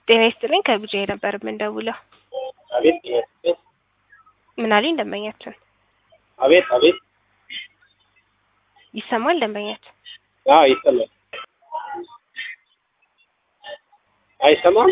ጤና ይስጥልኝ ከብቻ ነበር የምንደውለው። አቤት አቤት ምን አለኝ ደንበኛችን? አቤት አቤት ይሰማል ደንበኛችን? አዎ ይሰማል። አይሰማም?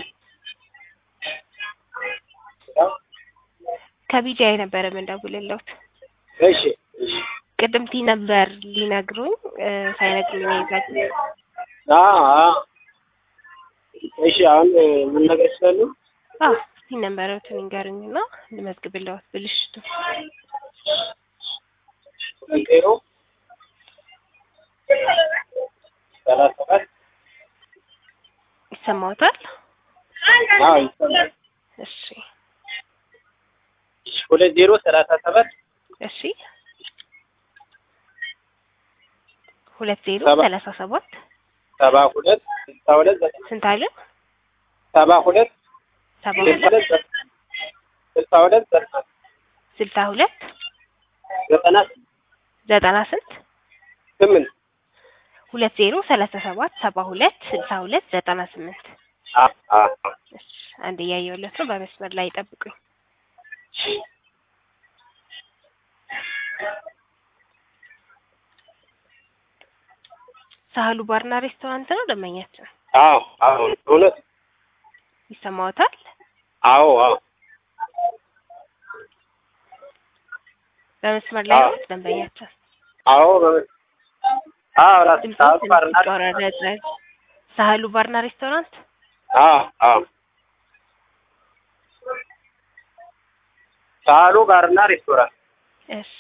ከቢጃይ ነበር የምንደውልለት። እሺ እሺ ቅድም ቲ ነበር ሊነግሩኝ እ ሳይነግሩኝ ነው የዛት አዎ አዎ እሺ አሁን ምን ነገር ስላሉ አዎ ቲ ነበረውትን ይንገሩኝና ልመዝግብልዎት ብልሽቱ ዜሮ ሰላሳ ሰባት ይሰማዎታል? አዎ ይሰማል። እሺ ሁለት ዜሮ ሰላሳ ሰባት እሺ ሁለት ዜሮ ሰባ- ሰላሳ ሰባት ሰባ ሁለት ስልሳ ሁለት ዘጠና ስንት አለ? ሰባ ሁለት ሰባ ስልሳ ሁለት ሁለት ዘጠና ስልሳ ሁለት ዘጠና ስልሳ ሁለት ዘጠና ዘጠና ስንት ስምንት ሁለት ዜሮ ሰላሳ ሰባት ሰባ ሁለት ስልሳ ሁለት ዘጠና ስምንት አ አ እሺ አንድ እያየሁለት ነው። በመስመር ላይ ይጠብቁኝ። ሳህሉ ባርና ሬስቶራንት ነው ደንበኛችን። አዎ አዎ እውነት ይሰማዎታል? አዎ አዎ በመስመር ላይ አዎ። ነው ደንበኛችን። አዎ በመ- አዎ ራስ ድምፁ ሰዓት ትንሽ ባርና ይቆራረጣል። ሳህሉ ባርና ሬስቶራንት አዎ አዎ ሳሉ ባርና ሬስቶራንት እሺ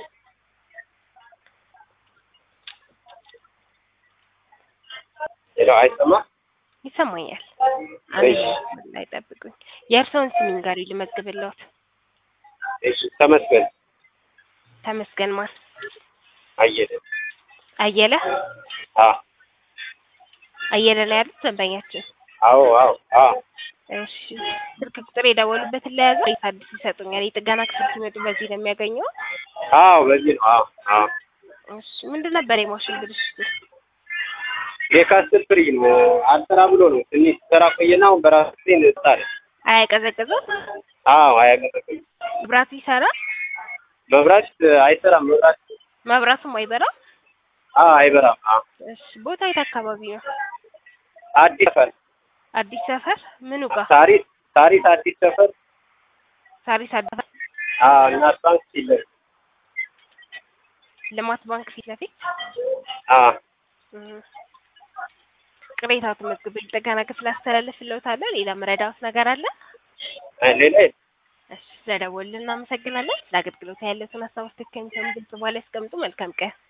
ሌላው አይሰማ ይሰማኛል። አንድ እሺ። በመስመር ላይ ይጠብቁኝ። የእርስዎን ስም ይንገሩኝ ልመዝግብልዎት። እሺ ተመስገን ተመስገን ማን? አየለ አየለ አ አየለ ነው ያሉት ደንበኛችን። አዎ አዎ አዎ እሺ ስልክ ቁጥር የደወሉበትን ለያዘ ወይስ አዲስ ይሰጡኛል? የጥገና ክፍል ሲመጡ በዚህ ነው የሚያገኘው? አዎ በዚህ ነው አዎ አዎ እሺ ምንድን ነበር የማሽን ብልሽቱ? የካስትል ፍሪጅ ነው አልሰራ ብሎ ነው ትንሽ ሰራ ቆየና አሁን በራሱ ጊዜ እንጣለ አያቀዘቅዝም? አዎ አያቀዘቅዝም መብራቱ ይሰራል? መብራት አይሰራም መብራት መብራቱም አይበራም? አዎ አይበራም አዎ እሺ ቦታ የት አካባቢ ነው? አዲስ ሰፈር አዲስ ሰፈር ምኑ ጋር? ታሪስ ታሪስ አዲስ ሰፈር ሳሪስ አዲስ አዎ እናት ባንክ ፊት ለፊት ልማት ባንክ ፊት ለፊት አዎ እም። ቅሬታው ተመዝግቦ የጥገና ክፍል አስተላልፍልዎታለሁ። ሌላ መረዳዎት ነገር አለ? አይ ሌላ የለም። እሺ ስለደወሉልን እናመሰግናለን። ለአገልግሎት ያለውን ሀሳብ አስተካክለን ግልጽ በኋላ ያስቀምጡ። መልካም ቀን